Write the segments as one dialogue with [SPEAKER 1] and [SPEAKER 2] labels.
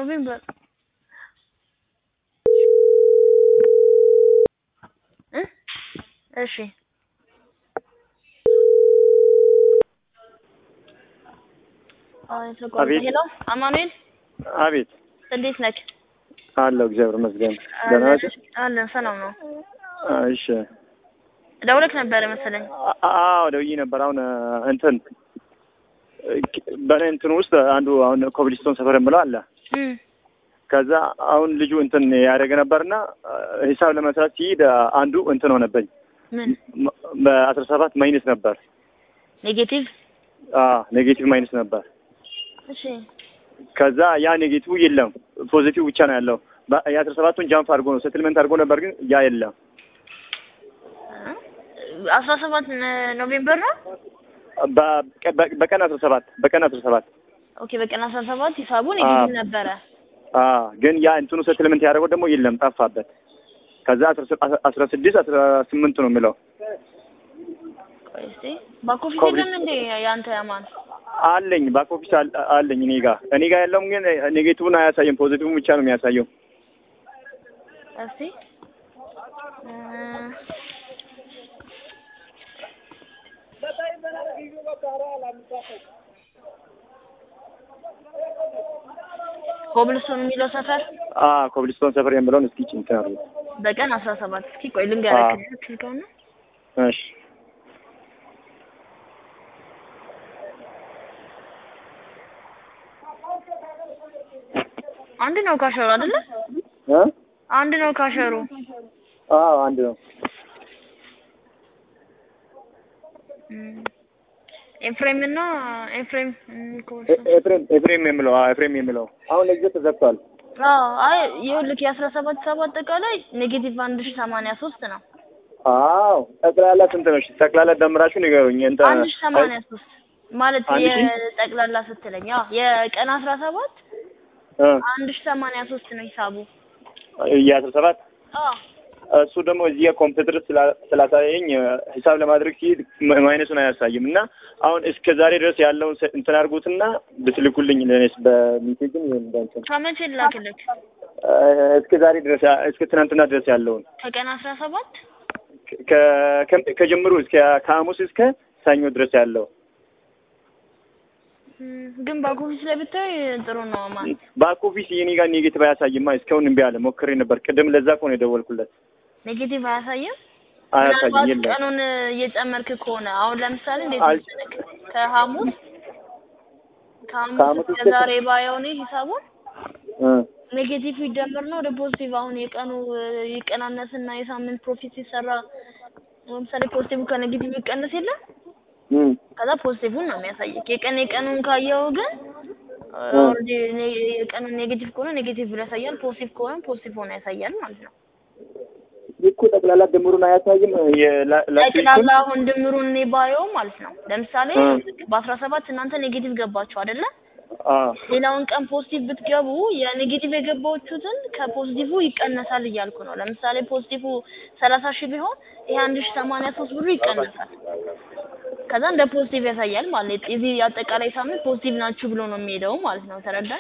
[SPEAKER 1] ኖቬምበር እ እሺ
[SPEAKER 2] አቤት።
[SPEAKER 1] ሄሎ አማኑኤል
[SPEAKER 2] አቤት
[SPEAKER 1] እንዴት ነህ?
[SPEAKER 2] አለው እግዚአብሔር ይመስገን። ደህና ናቸው?
[SPEAKER 1] አለን ሰላም ነው።
[SPEAKER 2] እሺ
[SPEAKER 1] ደውለክ ነበረ መሰለኝ።
[SPEAKER 2] አ- አዎ ደውዬ ነበር። አሁን እንትን በእኔ እንትን ውስጥ አንዱ አሁን ኮብልስቶን ሰፈር የምለው አለ።
[SPEAKER 1] እም
[SPEAKER 2] ከዛ አሁን ልጁ እንትን ያደረገ ነበርና ሂሳብ ለመስራት ሲሄድ አንዱ እንትን ሆነብኝ
[SPEAKER 1] ምን
[SPEAKER 2] መ- በአስራ ሰባት ማይነስ ነበር።
[SPEAKER 1] ኔጌቲቭ?
[SPEAKER 2] አዎ ኔጌቲቭ ማይነስ ነበር።
[SPEAKER 1] እሺ
[SPEAKER 2] ከዛ ያ ኔጌቲቭ የለም ፖዚቲቭ ብቻ ነው ያለው። በ- የአስራ ሰባቱን ጃምፕ አድርጎ ነው ሴትልመንት አድርጎ ነበር፣ ግን ያ የለም።
[SPEAKER 1] አስራ ሰባት ኖቬምበር ነው።
[SPEAKER 2] በ- በ- በቀን አስራ ሰባት በቀን አስራ ሰባት
[SPEAKER 1] ኦኬ በቀን አስራ ሰባት ሂሳቡ ኔጌቲቭ ነበረ።
[SPEAKER 2] አዎ ግን ያ እንትኑ ሴትልመንት ያደረገው ደግሞ የለም ጠፋበት። ከዛ አስራ ስ- አስራ ስድስት አስራ ስምንት ነው የሚለው
[SPEAKER 1] ቆይ እስኪ ባኮፊስ
[SPEAKER 2] ኮብሪ-
[SPEAKER 1] የለም እንዴ ያንተ ያማን?
[SPEAKER 2] አለኝ ባክ ኦፊስ አል- አለኝ እኔ ጋ እኔ ጋ ያለውም ግን ኔጌቲቭን አያሳየም ፖዚቲቭን ብቻ ነው የሚያሳየው።
[SPEAKER 1] እስቲ እ ኮብልስቶን የሚለው ሰፈር
[SPEAKER 2] አ ኮብልስቶን ሰፈር የሚለውን እስኪ እንትን አድርጉ።
[SPEAKER 1] በቀን አስራ ሰባት እስኪ ቆይ ልንገርህ
[SPEAKER 2] አዎ።
[SPEAKER 1] ስልከውና
[SPEAKER 2] እሺ
[SPEAKER 1] አንድ ነው ካሸሩ አይደለ?
[SPEAKER 2] እ
[SPEAKER 1] አንድ ነው ካሸሩ።
[SPEAKER 2] አዎ አንድ ነው።
[SPEAKER 1] እም፣ ኤፍሬም እና ኤፍሬም እም፣
[SPEAKER 2] ኤ-
[SPEAKER 1] ኮብልስቶን
[SPEAKER 2] ኤፍሬም ኤፍሬም የሚለው አዎ ኤፍሬም የሚለው አሁን ለጊዜው ተዘግቷል።
[SPEAKER 1] አዎ አይ ይኸውልህ የአስራ ሰባት ሰባ አጠቃላይ ኔጌቲቭ አንድ ሺህ ሰማንያ ሶስት ነው።
[SPEAKER 2] አዎ ጠቅላላ ስንት ነው? እሺ ጠቅላላ ደምራችሁ ንገሩኝ። እንትን
[SPEAKER 1] አንድ ሺህ ሰማንያ ሶስት ማለት
[SPEAKER 2] አንድ ሺህ?
[SPEAKER 1] የጠቅላላ ስትለኝ አዎ የቀን አስራ ሰባት
[SPEAKER 2] እ
[SPEAKER 1] አንድ ሺህ ሰማንያ ሶስት ነው ሂሳቡ።
[SPEAKER 2] የአስራ ሰባት
[SPEAKER 1] አዎ
[SPEAKER 2] እሱ ደግሞ እዚህ ኮምፒውተር ስላ- ስላሳየኝ እ፣ ሂሳብ ለማድረግ ሲሄድ ማ- ማይነሱን አያሳይም እና አሁን እስከ ዛሬ ድረስ ያለውን se- እንትን አድርጉትና ብትልኩልኝ ለእኔስ በሚሴጅም ይሁን በእንትን
[SPEAKER 1] ከመቼ ላክልክ?
[SPEAKER 2] እ፣ እስከ ዛሬ ድረስ ያ- እስከ ትናንትና ድረስ ያለውን
[SPEAKER 1] ከቀን አስራ ሰባት
[SPEAKER 2] ከ- ከ- ከጀምሩ እስከ ከሐሙስ እስከ ሰኞ ድረስ ያለው
[SPEAKER 1] እም፣ ግን ባክ ኦፊስ ላይ ብታይ ጥሩ ነው ማን
[SPEAKER 2] ባክ ኦፊስ የኔ ጋር ኔጌቲቭ አያሳይማ። እስካሁን እምቢ አለ። ሞክሬ ነበር ቅድም፣ ለዛ እኮ ነው የደወልኩለት።
[SPEAKER 1] ኔጌቲቭ አያሳይም።
[SPEAKER 2] አያሳይም
[SPEAKER 1] ምናልባት
[SPEAKER 2] የለም።
[SPEAKER 1] ቀኑን እየጨመርክ ከሆነ አሁን ለምሳሌ እንዴት
[SPEAKER 2] አል-
[SPEAKER 1] መሰለክ ከሐሙስ ከሐሙስ
[SPEAKER 2] ከሐሙስ
[SPEAKER 1] እስከ
[SPEAKER 2] እስከ-
[SPEAKER 1] ዛሬ ባየው እኔ ሂሳቡን
[SPEAKER 2] እ፣
[SPEAKER 1] ኔጌቲቭ ይደመር ነው ወደ ፖዚቲቭ አሁን የቀኑ እ፣ ይቀናነስና የሳምንት ፕሮፊት ሲሰራ ለምሳሌ ፖዚቲቭ ከኔጌቲቭ ይቀነስ የለም
[SPEAKER 2] እ፣
[SPEAKER 1] ከዛ ፖዚቲቭን ነው የሚያሳየክ። የቀን የቀኑን ካየው ግን እ፣
[SPEAKER 2] እ።
[SPEAKER 1] ኦልሬዲ ኔ- የቀኑን ኔጌቲቭ ከሆነ ኔጌቲቭ ብሎ ያሳያል፣ ፖዚቲቭ ከሆነ ፖዚቲቭ ሆኖ ያሳያል ማለት ነው።
[SPEAKER 2] እኮ ጠቅላላ ድምሩን አያሳይም። የላ- ላስት ዊኩን
[SPEAKER 1] ጠቅላላ አሁን ድምሩን እኔ ባየው ማለት ነው። ለምሳሌ
[SPEAKER 2] እ።
[SPEAKER 1] በአስራ ሰባት እናንተ ኔጌቲቭ ገባችሁ አይደለ?
[SPEAKER 2] አ
[SPEAKER 1] ሌላውን ቀን ፖዚቲቭ ብትገቡ የኔጌቲቭ የገባችሁትን ከፖዚቲቭ ይቀነሳል እያልኩ ነው። ለምሳሌ ፖዚቲቭ ሰላሳ ሺህ ቢሆን ይሄ አንድ ሺህ ሰማንያ ሶስት ብሩ ይቀነሳል። ከዛ እንደ ፖዚቲቭ ያሳያል ማለት ነው። የዚህ አጠቃላይ ሳምንት ፖዚቲቭ ናችሁ ብሎ ነው የሚሄደው ማለት ነው። ተረዳኝ?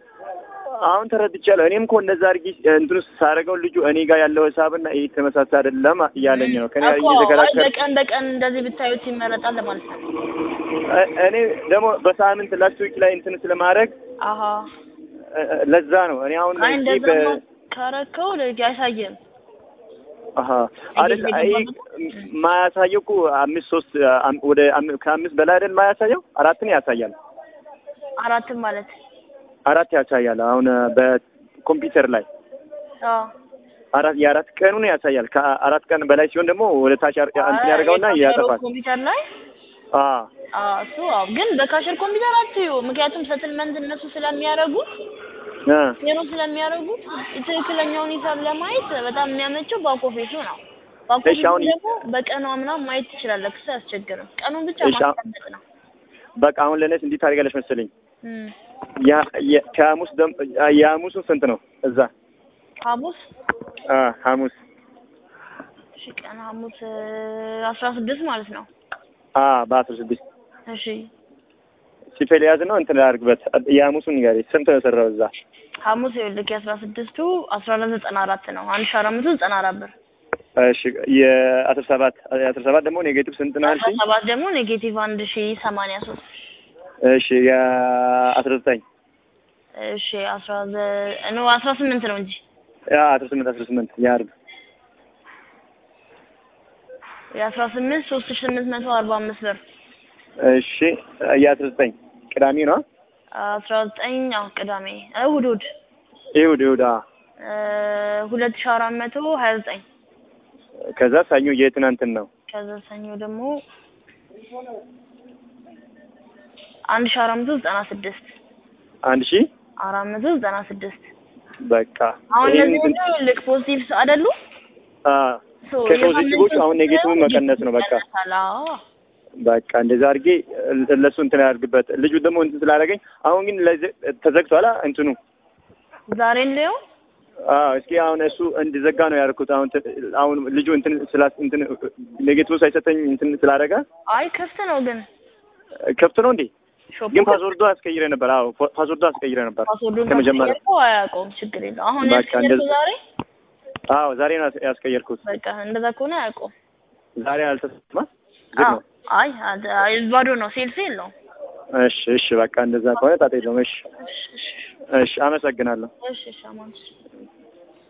[SPEAKER 2] አሁን ተረድቻለሁ። እኔም እኮ እንደዛ አድርጊ እንትኑ ሳደርገው ልጁ እኔ ጋር ያለው ሂሳብና ይሄ ተመሳሳይ አይደለም እያለኝ ነው። ከኔ ጋር
[SPEAKER 1] እኮ አይ
[SPEAKER 2] እየተከራከረ
[SPEAKER 1] በቀን በቀን እንደዚህ ብታዩት ይመረጣል ለማለት ነው።
[SPEAKER 2] እ- እኔ ደግሞ በሳምንት ላስት ዊክ ላይ እንትን ስለማድረግ
[SPEAKER 1] አሀ
[SPEAKER 2] እ- እ- ለዛ ነው እኔ አሁን
[SPEAKER 1] አይ
[SPEAKER 2] እዚህ
[SPEAKER 1] እንደዛ
[SPEAKER 2] በ-
[SPEAKER 1] ካረከው ልጅ አያሳይም።
[SPEAKER 2] አሀ አይደል አይ ማያሳየው እኮ አምስት ሶስት አም- ወደ አም- ከአምስት በላይ አይደል ማያሳየው አራትን ያሳያል።
[SPEAKER 1] አራትም ማለት
[SPEAKER 2] አራት ያሳያል። አሁን በኮምፒውተር ላይ
[SPEAKER 1] አዎ
[SPEAKER 2] አራት የአራት ቀኑን ያሳያል። ከአራት ቀን በላይ ሲሆን ደግሞ ወደ ታች ያር- እንትን ያደርገውና
[SPEAKER 1] የካሸሩ
[SPEAKER 2] ያጠፋል።
[SPEAKER 1] ኮምፒውተር ላይ
[SPEAKER 2] አ
[SPEAKER 1] አዎ እሱ አዎ። ግን በካሸር ኮምፒውተር አትዩ። ምክንያቱም ሰትልመንት እነሱ ስለሚያደርጉት
[SPEAKER 2] እ
[SPEAKER 1] ዜሮ ስለሚያደርጉት ትክክለኛውን ሂሳብ ለማየት በጣም የሚያመቸው ባክ ኦፊሱ ነው። ባክ
[SPEAKER 2] እሺ፣
[SPEAKER 1] ኦፊሱ
[SPEAKER 2] አሁን
[SPEAKER 1] ደግሞ በቀኗ ምናምን ማየት ትችላለህ። ክስ አያስቸግርም። ቀኑን ብቻ
[SPEAKER 2] እሺ፣ አሁን-
[SPEAKER 1] ማስቀመጥ ነው።
[SPEAKER 2] በቃ አሁን ለእኔስ እንዲህ ታደርጋለች መሰለኝ
[SPEAKER 1] እም።
[SPEAKER 2] ያ የ- ከሐሙስ ደም የሐሙሱ ስንት ነው እዛ?
[SPEAKER 1] ሐሙስ
[SPEAKER 2] አ ሐሙስ
[SPEAKER 1] እሺ፣ ቀን ሐሙስ አስራ ስድስት ማለት ነው።
[SPEAKER 2] አ በአስራ ስድስት
[SPEAKER 1] እሺ
[SPEAKER 2] ሲፌል ያዝ ነው እንትን ላድርግበት የሐሙሱን ንገሪ ስንት ነው የሰራው እዛ?
[SPEAKER 1] ሐሙስ ይኸውልህ የአስራ ስድስቱ አስራ አራት ዘጠና አራት ነው አንድ ሺህ አራት መቶ ዘጠና አራት ብር
[SPEAKER 2] እሺ የአስራ ሰባት የአስራ ሰባት ደግሞ ኔጌቲቭ ስንት ነው
[SPEAKER 1] አስራ
[SPEAKER 2] አልሽኝ?
[SPEAKER 1] ሰባት ደግሞ ኔጌቲቭ አንድ ሺህ ሰማንያ ሶስት
[SPEAKER 2] እሺ የአስራ ዘጠኝ
[SPEAKER 1] እሺ አስራ ዘ- ኖ አስራ ስምንት ነው እንጂ
[SPEAKER 2] ያ አስራ ስምንት አስራ ስምንት የአርብ
[SPEAKER 1] የአስራ ስምንት ሶስት ሺህ ስምንት መቶ አርባ አምስት ብር
[SPEAKER 2] እሺ የአስራ ዘጠኝ ቅዳሜ ነው
[SPEAKER 1] አስራ ዘጠኝ አዎ ቅዳሜ እሑድ እሑድ
[SPEAKER 2] ይሁድ ይሁድ አ
[SPEAKER 1] እ ሁለት ሺህ አራት መቶ ሀያ ዘጠኝ
[SPEAKER 2] ከዛ ሰኞ የትናንትን ነው
[SPEAKER 1] ከዛ ሰኞ ደግሞ አንድ ሺህ አራት መቶ ዘጠና ስድስት
[SPEAKER 2] አንድ ሺህ
[SPEAKER 1] አራት መቶ ዘጠና ስድስት
[SPEAKER 2] በቃ
[SPEAKER 1] አሁን
[SPEAKER 2] ይሄን
[SPEAKER 1] እነዚህ
[SPEAKER 2] እንትን-
[SPEAKER 1] ሁሉ ልክ ፖዚቲቭ አይደሉ?
[SPEAKER 2] አ
[SPEAKER 1] ሶ
[SPEAKER 2] ከፖዚቲቮቹ
[SPEAKER 1] የሳምንቱ
[SPEAKER 2] አሁን ኔጌቲቭ መቀነስ ነው በቃ
[SPEAKER 1] ይቀነሳል። አዎ
[SPEAKER 2] በቃ እንደዛ አድርጌ ለሱ እንትን ያድርግበት ልጁ ደግሞ እንትን ስላደረገኝ አሁን ግን ለዚ- ተዘግቷል አ እንትኑ
[SPEAKER 1] ዛሬ እንደው
[SPEAKER 2] አዎ እስኪ አሁን እሱ እንዲዘጋ ነው ያደርኩት አሁን ት- አሁን ልጁ እንትን ስላ እንትን ኔጌቲቭ ሳይሰጠኝ እንትን ስላደረገ
[SPEAKER 1] አይ ክፍት ነው ግን
[SPEAKER 2] ከፍት ነው እንዴ
[SPEAKER 1] ሾፑ
[SPEAKER 2] ግን ፓስወርዱ አስቀይረ ነበር አዎ ፓ- ፓስወርዱ አስቀይረ ነበር
[SPEAKER 1] ፓስወርዱን
[SPEAKER 2] ከመጀመሪያ
[SPEAKER 1] ካስቀየርከው አያውቀውም። ችግር የለው። አሁን
[SPEAKER 2] በቃ
[SPEAKER 1] ያስቀየርከው
[SPEAKER 2] እንደዚህ-
[SPEAKER 1] ዛሬ
[SPEAKER 2] አዎ ዛሬ ነው ያስ- ያስቀየርኩት
[SPEAKER 1] በቃ እንደዛ ከሆነ አያውቀውም።
[SPEAKER 2] ዛሬ አልተሰማ ዝግ
[SPEAKER 1] አዎ
[SPEAKER 2] ነው
[SPEAKER 1] አይ አድ- አይ ባዶ ነው። ሴልስ የለውም።
[SPEAKER 2] እሺ እሺ በቃ እንደዛ ከሆነ ጣጣ የለውም እሺ
[SPEAKER 1] እሺ እሺ
[SPEAKER 2] እሺ አመሰግናለሁ
[SPEAKER 1] እሺ እሺ አማን እሺ